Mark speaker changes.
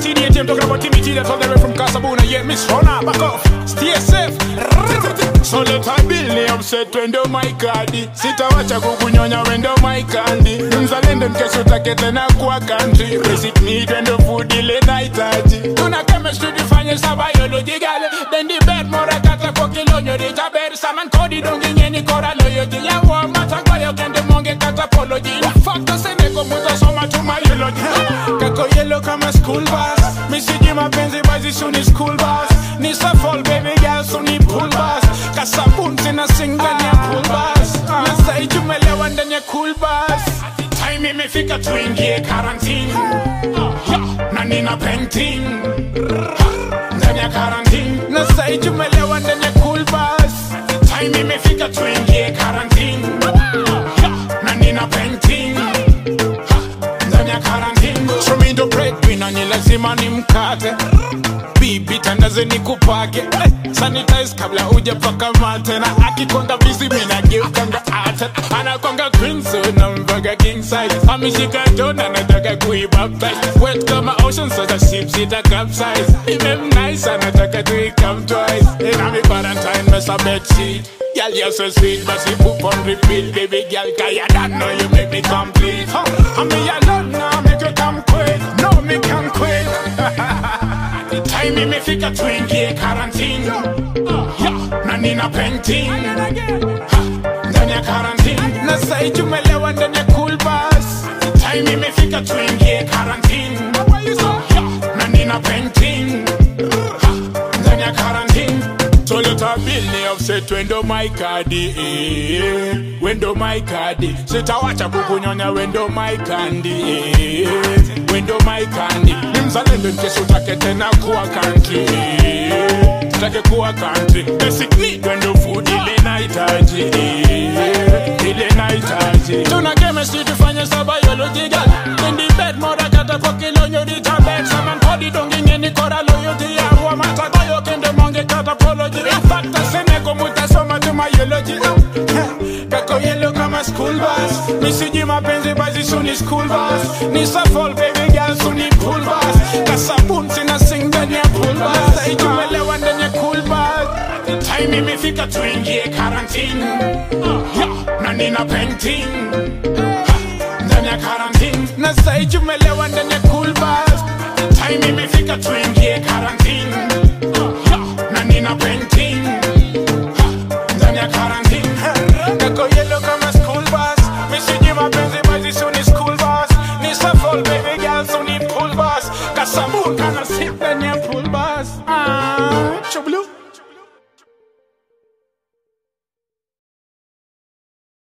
Speaker 1: TDT, I'm talking about Timmy that's all the way from Casabona. Yeah, Miss Rona, back off. Stay safe. So let I build upset wendo my kadi sitawacha kukunyonya wendo my kandi mzalendo nkesho take tena kwa country basic need wendo food ile nahitaji tuna chemistry tufanye sa biology gale then the bed mora kata kwa kilonyo de jaber saman kodi dongi nyeni kora loyalty ya wa mata kwa yo kende monge kata apology factor sene ko muta soma tu biology kako yellow kama school bus misiji mapenzi bazi suni school bus ni fall baby girl suni pool bus kasabun tena sing ndani ya pool bus na sai tumelewa ndani ya cool bus time imefika tuingie quarantine Ha, na nina painting Ha, ndani ya quarantine na sai tumelewa ndani ya cool bus time imefika tuingie quarantine Ha, na nina painting Ha, ndani ya quarantine so mi ndo breadwinner ni lazima nimkate bibi tandaze nikupake eh, sanitize kabla ujapaka mate na akikonga bizi minageukanga ate anakonga queen so na mbaga king size ameshika jona nataka kuibaptize wet kama ocean sasa ship sita capsize imem nice anataka tuikam twice ina mi quarantine mesa bed sheet Girl, you're so sweet, but you poop on repeat Baby girl, cause you don't know you make me complete huh? I mean, you love now, make you come quick No, me can quit time imefika tuingie quarantine yeah, na nina painting Ha, ndani ya quarantine na sai tumelewa ndani ya cool bus time imefika tuingie quarantine yeah, na nina painting Ha, ndani ya quarantine so let her bill ni offset wendo my kadi eh. wendo my kadi sitawacha kukunyonya wendo my kandi eh. wendo my kandi ni mzalendo nkesho utake tena kuwa country eh. tutake kuwa country basic need wendo food ile nahitaji eh. ile nahitaji tuna chemistry tufanye sa biology girl in the bed mora kata kwa kilonyo di tabet saman kodi dongi ngeni kora loyalty ya wa mata koyo kende monge kata apology in fact asene ko mutasoma tu biology kako yellow kama school bus nisiji mapenzi basi suni school bus ni fall baby girl suni pool bus kasabun sina sing ndani ya pool bus sai tumelewa ndani ya cool bus time imefika tuingie quarantine yeah, na nina painting Ha, ndani ya quarantine na sai tumelewa ndani ya cool bus time imefika tuingie quarantine yeah, na nina painting Ha, ndani ya quarantine kako yellow kama school bus misiji mapenzi basi suni school bus ni fall baby girl suni pool bus kasabun kana sip ndani ya pool bus ah chublu